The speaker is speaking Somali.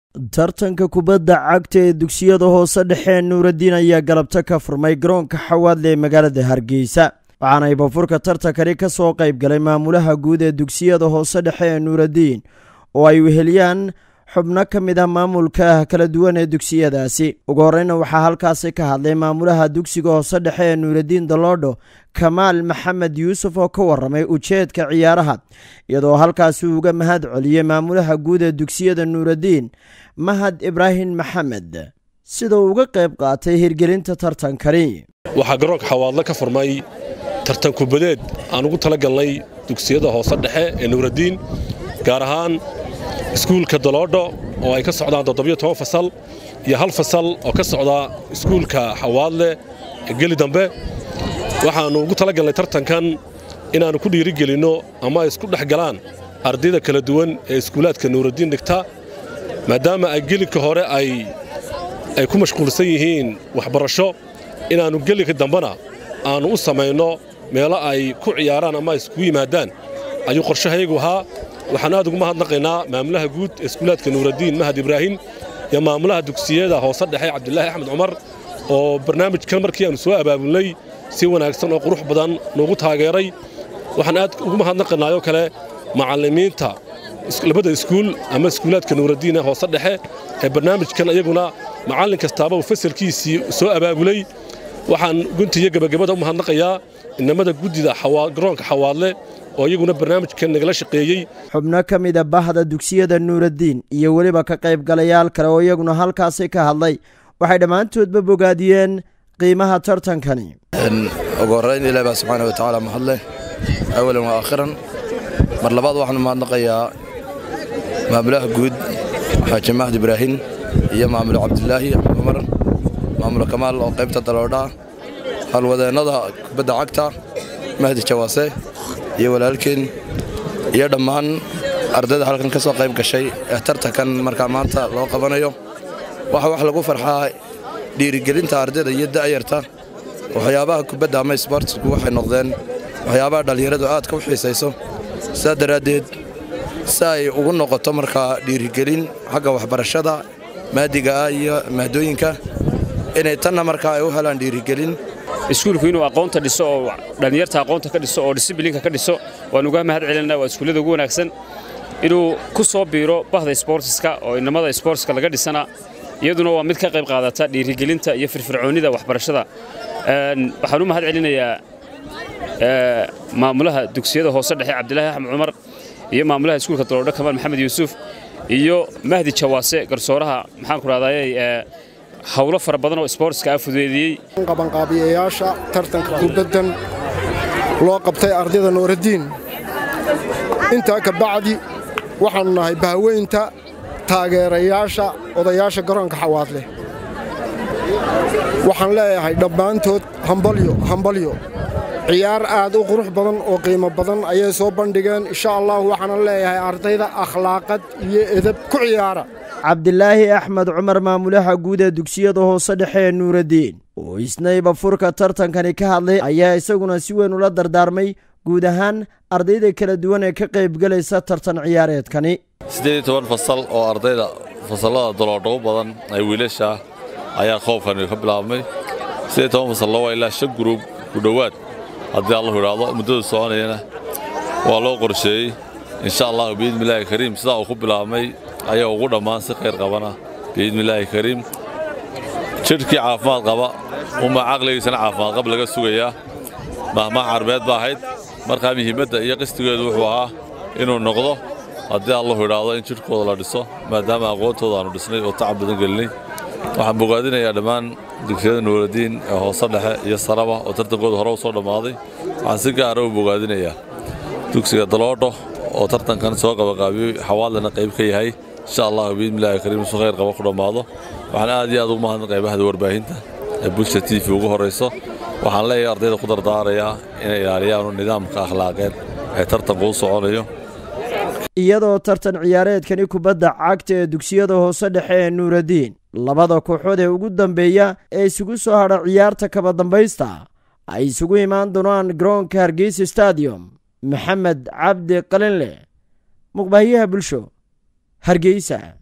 tartanka kubadda cagta ee dugsiyada hoose dhexe nuuraddiin ayaa galabta ka furmay garoonka xawaadle ee magaalada hargeysa waxaana ibafurka tartankani ka soo qayb galay maamulaha guud ee dugsiyada hoose dhexe ee nuuraddiin oo ay weheliyaan xubno ka mid ah maamulka kala duwan ee dugsiyadaasi ugu horreyna waxaa halkaasi ka hadlay maamulaha dugsiga hoose dhexe ee nuuraddiin daloodho kamaal maxamed yuusuf oo ka warramay ujeedka ciyaaraha iyadoo halkaasi uga mahad celiyey maamulaha guud ee dugsiyada nuuraddiin mahad ibraahim maxamed sida uu uga qayb qaatay hirgelinta tartankani waxaa garoonka xawaadle ka furmay tartan kubadeed aan ugu tala galnay dugsiyada hoose dhexe ee nuuraddiin gaar ahaan iskuulka daloodho oo ay ka socdaan toddobiyo toban fasal iyo hal fasal oo ka socda iskuulka xawaadle geli dambe waxaannu ugu tala galnay tartankan inaannu ku dhiirigelinno ama ay isku dhex galaan ardayda kala duwan ee iskuulaadka nuuraddiin dhigta maadaama ay gelinka hore ay ku mashquulsan yihiin waxbarasho inaannu gelinka dambena aannu u samayno meelo ay ku ciyaaraan ama ay iskugu yimaadaan ayuu qorshahayagu ahaa waxaan aad ugu mahadnaqaynaa maamulaha guud ee iskuulaadka nuuraddiin mahad ibraahim iyo maamulaha dugsiyada hoose dhexe cabdilaahi axmed cumar oo barnaamijkan markii aannu soo abaabulnay si wanaagsan oo qurux badan nuugu taageeray waxaan aad ugu mahadnaqaynaayoo kale macallimiinta labada iskuul ama iskuulaadka nuuraddiin ee hoose dhexe ee barnaamijkan iyaguna macallin kastaaba uu fasalkiisii soo abaabulay waxaan guntiiyo gebagabada u mahadnaqayaa inamada guddida garoonka xawaadle oo iyaguna barnaamijkan nagala shaqeeyey xubno ka mida bahda dugsiyada nuuraddiin iyo weliba ka qaybgalayaal kale oo iyaguna halkaasi ka hadlay waxay dhammaantoodba bogaadiyeen qiimaha tartankani ugu horrayn ilaah baa subxaana wa tacaala mahadleh awalan wa aakhiran mar labaad waxaanu mahadnaqayaa maamulaha guud xaaji mahad ibraahim iyo maamule cabdilaahi cumar maamulo kamaal oo qaybta daloodhaa halwadeennada kubadda cagta mahdi jawaase iyo walaalkeen iyo dhammaan ardayda halkan ka soo qayb gashay ee tartankan markaa maanta loo qabanayo waxa wax lagu farxaa dhiirigelinta ardayda iyo da'yarta waxyaabaha kubadda ama sbortsku waxay noqdeen waxyaabaha dhallinyaradu aadka u xiisayso saa daraaddeed si ay ugu noqoto markaa dhiirigelin xagga waxbarashada maadiga ah iyo mahdooyinka inay tanna markaa ay u helaan dhiirigelin iskuulku inuu aqoonta dhiso oo dhallinyarta aqoonta ka dhiso oo disiblinka ka dhiso waan uga mahad celinaa waa iskuullada ugu wanaagsan inuu ku soo biiro bahda sboortiska oo inamada sboortska laga dhisana iyaduna waa mid ka qayb qaadata dhiirigelinta iyo firfircoonnida waxbarashada waxaan u mahad celinayaa maamulaha dugsiyada hoose dhexe cabdilaahi axmed cumar iyo maamulaha iskuulka daloodho kamaal maxamed yuusuf iyo mahdi jawaase garsooraha maxaan ku rahdaayey hawlo fara badan oo sboortska ah fudeediyey qabanqaabiyayaasha tartanka kubaddan loo qabtay ardayda nuuraddiin intaa ka bacdi waxaannu nahay bahweynta taageerayaasha odayaasha garoonka xawaadleh waxaan leeyahay dhammaantood hambalyo hambalyo ciyaar aad u qurux badan oo qiimo badan ayay soo bandhigeen insha allah waxaana leeyahay ardayda akhlaaqad iyo edab ku ciyaara cabdilaahi axmed cumar maamulaha guud ee dugsiyada hoose dhexe ee nuuraddiin oo isna ibafurka tartankani ka hadlay ayaa isaguna si weyn ula dardaarmay guud ahaan ardayda kala duwan ee ka qaybgelaysa tartan ciyaareedkani siddeed iyo toban fasal oo ardayda fasallada daloodho u badan ay wiilasha ayaa qoobkani ka bilaabmay siddeed iyo toban fasallo waa ilaa shan guruub ku dhowaad haddii allahu idhaahdo muddadu soconayana waa loo qorsheeyey insha allahu biidnillaahi kariim sidaa uu ku bilaabmay ayaa ugu dhammaan si khayr qabana biidnillaahi kariim jidhkii caafimaad qaba uma caqligiisana caafimaad qab laga sugayaa mahmaha carbeed ba ahayd markaa muhiimadda iyo qistigeedu wuxuu ahaa inuu noqdo haddii allahu idhaahdo in jidhkooda la dhiso maadaama aqoontooda aanu dhisnay oo tacab badan gelinay waxaan bogaadinayaa dhammaan dugsiyada nuuraddiin ee hoose dhexe iyo saraba oo tartankooda hore u soo dhammaaday waxaan si gaara u bogaadinayaa dugsiga daloodho oo tartankan soo qabaqaabiyey xawaadlena qayb ka yahay insha allahu biidnillaahi kariim su khayr qaba ku dhammaado waxaan aad iyo aad ugu mahadnaqaya bahda warbaahinta ee bulsha t v ugu horrayso waxaan leeyahay ardayda ku dardaarayaa inay ilaaliyaanu nidaamka akhlaaqeed ee tartanku u soconayo iyadoo tartan ciyaareedkani kubadda cagta ee dugsiyada hoose dhexe ee nuuraddiin labada kooxood ee ugu dambeeya ee isugu soo hadha ciyaarta kaba dambaysta ay isugu imaan doonaan garoonka hargeysa stadium maxamed cabdi qalinleh muqbaahiyaha bulsho hargeysa